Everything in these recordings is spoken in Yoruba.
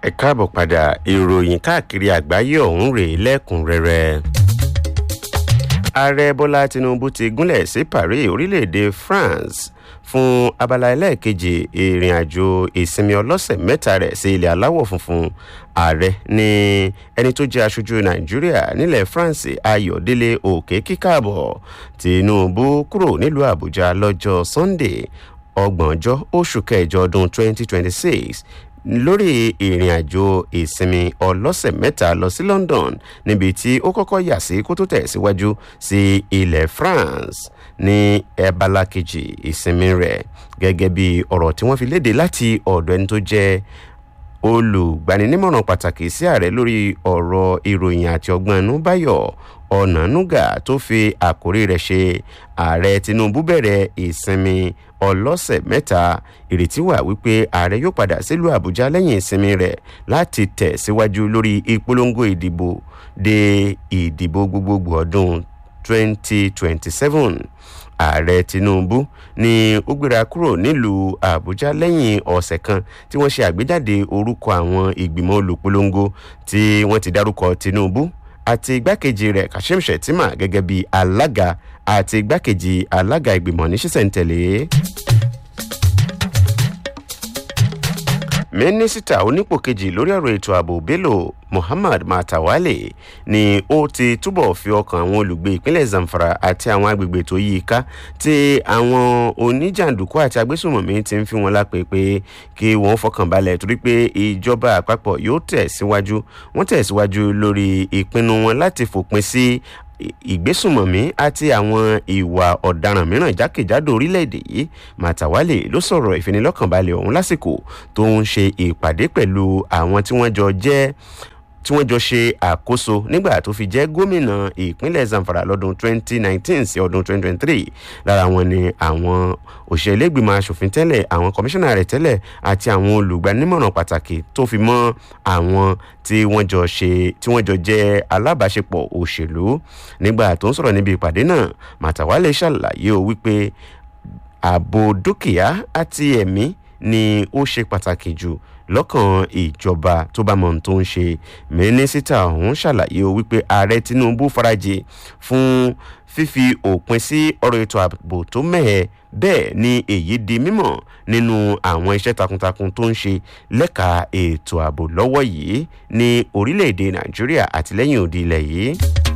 ẹ káàbọ̀ padà ìròyìn káàkiri àgbáyé ọ̀hún rèé lẹ́kùnrẹ́rẹ́. ààrẹ bọ́lá tinubu ti gúnlẹ̀ sí paris orílẹ̀-èdè france fún abala ẹlẹ́ẹ̀kejì ìrìn àjò ìsinmi ọlọ́sẹ̀ mẹ́ta rẹ̀ sí ilẹ̀ aláwọ̀ funfun ààrẹ ní ẹni tó jẹ́ aṣojú nàìjíríà nílẹ̀ france ayọ̀délé òkè kíkàbọ̀ tinubu kúrò nílùú àbújá lọ́jọ́ sunday ọgbọ̀njọ́ oṣù kẹjọ ọdún 2026 lórí ìrìn àjò ìsinmi ọlọ́sẹ̀ mẹ́ta lọ sí london níbi tí ó kọ́kọ́ yà sí kó tó tẹ̀síwájú sí ilẹ̀ france ní ẹbala kejì ìsinmi rẹ̀ gẹ́gẹ́ bí ọ̀rọ̀ tí wọ́n fi léde láti ọ̀dọ̀ ẹni tó jẹ́ olùgbaninímọ̀ràn pàtàkì sí ààrẹ lórí ọ̀rọ̀ ìròyìn àti ọgbọ́n inú báyọ̀ ọ̀nànúgà tó fi àkórí rẹ̀ ṣe ààrẹ tinubu bẹ̀rẹ̀ ìsinmi ọlọ́sẹ̀ mẹ́ta ìrètí wà wípé ààrẹ yóò padà sílùú àbújá lẹ́yìn ìsinmi rẹ̀ láti tẹ̀ síwájú lórí ìpolongo ìdìbò de ìdìbò gbogbogbò ọdún 2027 ààrẹ tinubu ni ó gbéra kúrò nílùú àbújá lẹ́yìn ọ̀sẹ̀ kan tí wọ́n ṣe àgbéjáde orúkọ àwọn ìgbìmọ̀ olùpolongo tí wọ́n ti dárúkọ tinubu àti igbákejì rẹ̀ kashim shettima gẹ́gẹ́ bí alága àti igbákejì alága ìgbìmọ̀ ní sísẹ̀ntẹ̀lé. mínísítà onípò kejì lórí ọ̀rọ̀ ètò ààbò bello muhammad matawale ni ó ti túbọ̀ fi ọkàn àwọn olùgbé ìpínlẹ̀ zamfara àti àwọn agbègbè tó yí i ká tí àwọn oníjàǹdùkú àti agbésùnmọ̀mí ti ń fi wọn lápè pé kí wọ́n fọkàn balẹ̀ torí pé ìjọba àpapọ̀ yóò tẹ̀síwájú wọ́n tẹ̀síwájú lórí ìpinnu wọn láti fòpin sí ìgbésùnmọ̀mí àti àwọn ìwà ọ̀daràn mìíràn jákèjádò orílẹ̀-èdè yìí màtàwálè ló sọ̀rọ̀ ìfinilọ́kànbalẹ̀ ọ̀hún lásìkò tó ń ṣe ìpàdé pẹ̀lú àwọn tí wọ́n jọ jẹ́ tí wọ́n jọ ṣe àkóso nígbà tó fi jẹ́ gómìnà ìpínlẹ̀ zamfara lọ́dún 2019 sí ọdún 2023 lára wọn ni àwọn òṣèlégbìmọ̀ asòfin tẹ́lẹ̀ àwọn kọmíṣánná rẹ̀ tẹ́lẹ̀ àti àwọn olùgbanímọ̀ràn pàtàkì tó fi mọ́ àwọn tí wọ́n jọ ṣe tí wọ́n jọ jẹ́ alábàáṣepọ̀ òṣèlú nígbà tó ń sọ̀rọ̀ níbi ìpàdé náà màtàwálé ṣàlàyé o wípé ààbò dúkìá àti ẹ̀mí ni ó ṣe pàtàkì jù lọ́kàn ìjọba tó bá mọ̀ tó ń ṣe mínísítà ọ̀hún ṣàlàyé o wípé ààrẹ tinubu farajì fún fífi òpin sí ọ̀rọ̀ ètò ààbò tó mẹ́hẹ̀ bẹ́ẹ̀ ni èyí di mímọ̀ nínú àwọn iṣẹ́ takuntakun tó ń ṣe lẹ́ka ètò ààbò lọ́wọ́ yìí ní orílẹ̀-èdè nàìjíríà àtìlẹ́yìn òdi ilẹ̀ yìí.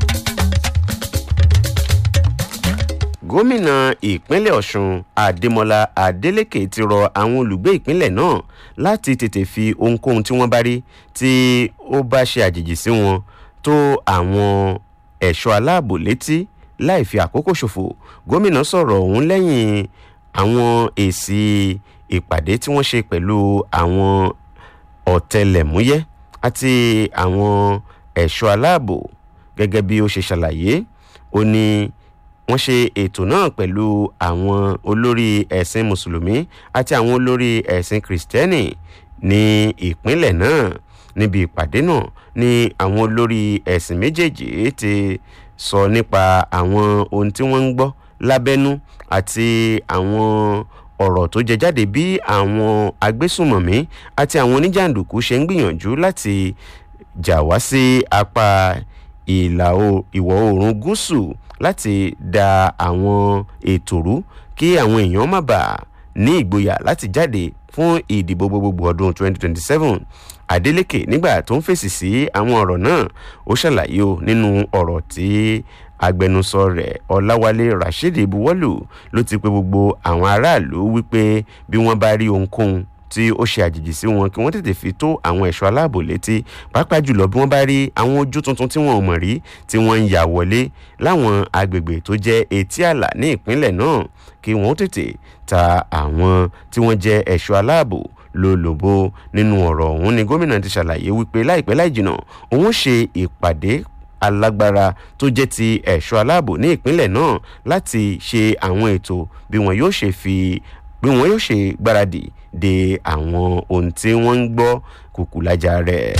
gómìnà ìpínlẹ̀ ọ̀sùn adémọlá adélèké ti rọ àwọn olùgbé ìpínlẹ̀ náà láti tètè fi ohunkóhun tí wọ́n bá rí tí ó bá ṣe àjèjì sí wọn tó àwọn ẹ̀ṣọ́ aláàbò létí láì fi àkókò ṣòfò gómìnà sọ̀rọ̀ ọ̀hún lẹ́yìn àwọn èsì ìpàdé tí wọ́n ṣe pẹ̀lú àwọn ọ̀tẹlẹ̀múyẹ́ àti àwọn ẹ̀ṣọ́ aláàbò gẹ́gẹ́ bí ó ṣe ṣàlàyé ó ní wọ́n ṣe ètò náà pẹ̀lú àwọn olórí ẹ̀sìn mùsùlùmí àti àwọn olórí ẹ̀sìn kìrìsìtẹ́nì ní ìpínlẹ̀ náà níbi ìpàdé náà ni àwọn olórí ẹ̀sìn méjèèjì ti sọ nípa àwọn ohun tí wọ́n ń gbọ́ lábẹ́nú àti àwọn ọ̀rọ̀ tó jẹ jáde bí àwọn agbésùnmọ̀mí àti àwọn oníjàǹdùkú ṣe ń gbìyànjú láti jà wá sí apá ìlà ìwọ̀ oòrùn gúúsù láti da àwọn ètò rú kí àwọn èèyàn má bàa ní ìgboyà láti jáde fún ìdìbò gbogbogbò ọdún 2027 adeleke nígbà tó ń fèsì sí àwọn ọ̀rọ̀ náà ó ṣàlàyé o nínú ọ̀rọ̀ tí agbẹnusọ rẹ̀ ọ̀làwálé rasheed buwọ́lù ló ti pe gbogbo àwọn aráàlú wípé bí wọ́n bá rí ohunkóhun tí ó ṣe àjèjì sí wọn kí wọ́n tètè fi tó àwọn ẹ̀ṣọ́ aláàbò létí pàápàá jùlọ bí wọ́n bá rí àwọn ojú tuntun tí wọ́n ò mọ̀ rí tí wọ́n ń yà wọlé láwọn agbègbè tó jẹ́ etí àlà ní ìpínlẹ̀ náà kí wọ́n tètè ta àwọn tí wọ́n jẹ́ ẹ̀ṣọ́ aláàbò lólobó nínú ọ̀rọ̀ ọ̀hún ni gómìnà ti ṣàlàyé wípé láìpẹ́ láìjìnà òun ṣe ìpàdé alágbára tó jẹ́ ti ẹ̀ṣọ́ aláàbò ní ìpínlẹ̀ náà láti ṣe àwọn ètò bí wọn yóò ṣe fi bí wọn yóò ṣe gbáradì de àwọn ohun tí wọ́n ń gbọ́ kùkùlájà rẹ̀.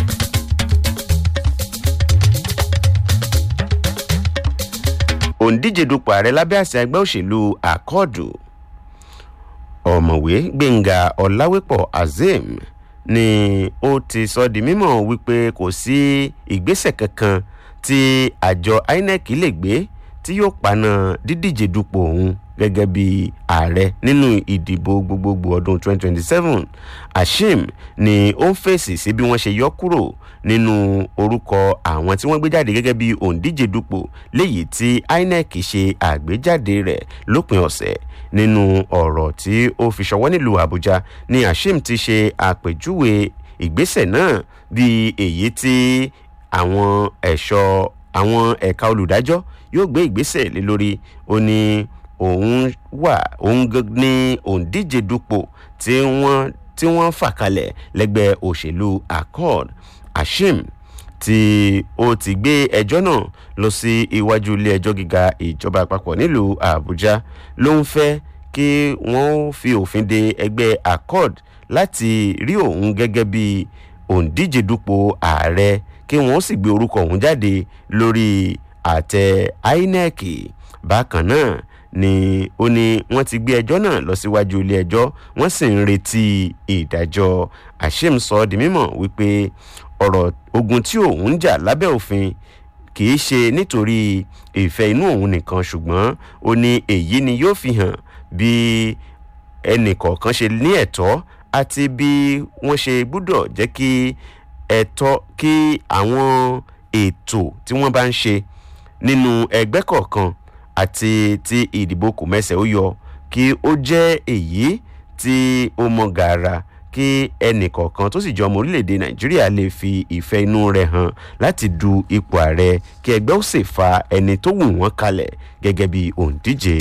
òǹdíje dupò ààrẹ lábẹ́ àṣẹ ẹgbẹ́ òṣèlú àkọọ̀dù ọ̀mọ̀wé gbẹ̀ngà ọ̀làwépọ̀ azeem ni ó ti sọ di mímọ̀ wípé kò sí ìgbésẹ̀ kankan tí àjọ inec lè gbé tí yóò paná dídíje dupò òun gẹ́gẹ́ bí ààrẹ nínú ìdìbò gbogbogbò ọdún 2027 ashim ni ó ń fèsì sí bí wọ́n ṣe yọ kúrò nínú orúkọ àwọn tí wọ́n gbé jáde gẹ́gẹ́ bí òǹdíje dupò léyìí tí inec ṣe àgbéjáde rẹ̀ lópin ọ̀sẹ̀ nínú ọ̀rọ̀ tí ó fi ṣọwọ́ nílùú àbújá ni ashim ti ṣe àpèjúwe ìgbésẹ̀ náà bí èyí tí àwọn ẹ̀ṣọ́ àwọn ẹ̀ka olùdájọ́ yóò gbé ìgbésẹ̀ lé lórí ó ní òun wà òun ní òǹdíje dupò tí wọ́n tí wọ́n fà kalẹ̀ lẹ́gbẹ́ òṣèlú accord ashim tí ó ti gbé ẹjọ́ náà lọ sí iwájú ilé ẹjọ́ gíga ìjọba àpapọ̀ nílùú àbújá ló ń fẹ́ kí wọ́n fi òfin de ẹgbẹ́ accord láti rí òun gẹ́gẹ́ bí òǹdíje dupò ààrẹ kí wọ́n sì gbé orúkọ òun jáde lórí àtẹ inec bákan náà ni ó ní wọ́n ti gbé ẹjọ́ náà lọ síwájú ilé ẹjọ́ wọ́n sì ń retí ìdájọ́ ashim sọ di mímọ̀ wípé ọ̀rọ̀ ogun tí òun ń jà lábẹ́ òfin kì í ṣe nítorí ìfẹ́ inú òun nìkan ṣùgbọ́n ó ní èyí ni yóò fi hàn bí ẹnì kọ̀ọ̀kan ṣe ní ẹ̀tọ́ àti bí wọ́n ṣe gbúdọ̀ jẹ́ kí ẹ̀tọ́ kí àwọn ètò tí wọ́n bá ń ṣe nínú ẹgbẹ́ kọ̀ọ̀kan àti ti ìdìbò kò mẹ́sẹ̀ ó yọ kí ó jẹ́ èyí tí ó mọ gàrà kí ẹnì kọ̀ọ̀kan tó sì jọ ọmọ orílẹ̀-èdè nàìjíríà lè fi ìfẹ́ inú rẹ̀ hàn láti du ipò ààrẹ kí ẹgbẹ́ ó sì fa ẹni tó wù wọ́n kalẹ̀ gẹ́gẹ́ bí òǹdíje.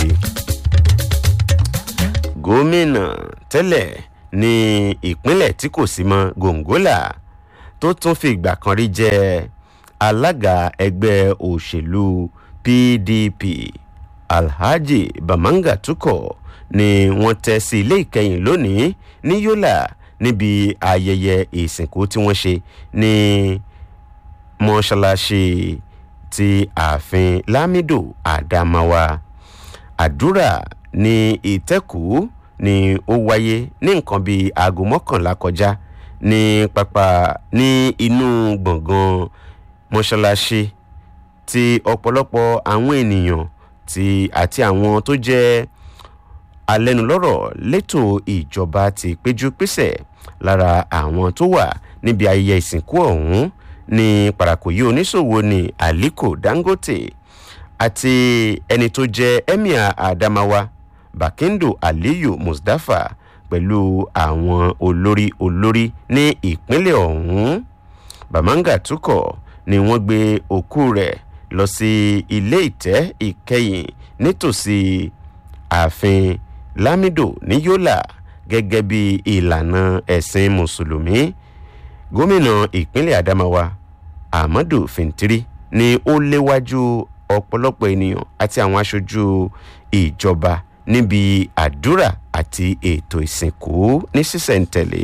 gómìnà tẹ́lẹ̀ ní ìpínlẹ̀ tí kò sí mọ́ gòǹgólà tó tún fi ìgbà kan rí jẹ́ alága ẹgbẹ́ òṣèlú pdp alhaji bamanga tukọ ni wọ́n tẹ́ sí ilé ìkẹyìn lónìí ní yola níbi ayẹyẹ ìsìnkú tí wọ́n ṣe ní mọ́ṣáláṣí ti ààfin lamido adamawa àdúrà ní ìtẹ́kù ni ó wáyé ní nǹkan bíi aago mọ́kànlá kọjá ní pápá ní inú gbọ̀ngàn mọ́ṣáláṣí tí ọ̀pọ̀lọpọ̀ àwọn ènìyàn tí àti àwọn tó jẹ́ alẹ́nulọ́rọ̀ létò ìjọba ti péjú pésẹ̀ lára àwọn tó wà níbi ayẹyẹ ìsìnkú ọ̀hún ní parakoyi oníṣòwò ní aliko dangote àti ẹni tó jẹ́ emir adamawa bakindo aliyu mustapha pẹ̀lú àwọn olórí olórí ní ìpínlẹ̀ ọ̀hún bamanga tukọ̀ ni wọ́n gbé òkú rẹ̀ lọ sí ilé ìtẹ́ ìkẹyìn nítòsí ààfin lamido ní yola gẹ́gẹ́ bí ìlànà ẹ̀sìn mùsùlùmí gómìnà ìpínlẹ̀ adamawa ahmadu fintiri ni ó léwájú ọ̀pọ̀lọpọ̀ ènìyàn àti àwọn aṣojú ìjọba níbi àdúrà àti ètò ìsìnkú ní sísẹ̀ntẹ̀lé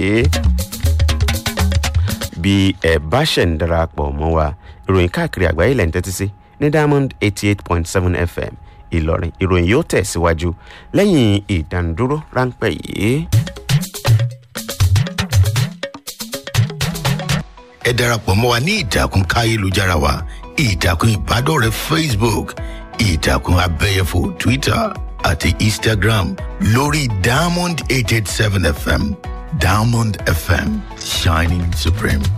bí ẹ bá ṣẹ̀ ń darapọ̀ mọ́ wa ìròyìn káàkiri àgbáyé lẹ́yìn tẹ́tí sí ní diamond eighty eight point seven fm ìlọrin ìròyìn yóò tẹ̀síwájú lẹ́yìn ìdánidúró ráńpẹ́ yìí. ẹ darapọ̀ mọ́ wa ní ìtàkùn káyélujára wa ìtàkùn ìbádọ́rẹ̀ẹ́ facebook ìtàkùn abẹ́yẹfò twitter àti instagram lórí diamond eight eight seven fm diamond fm shining supreme.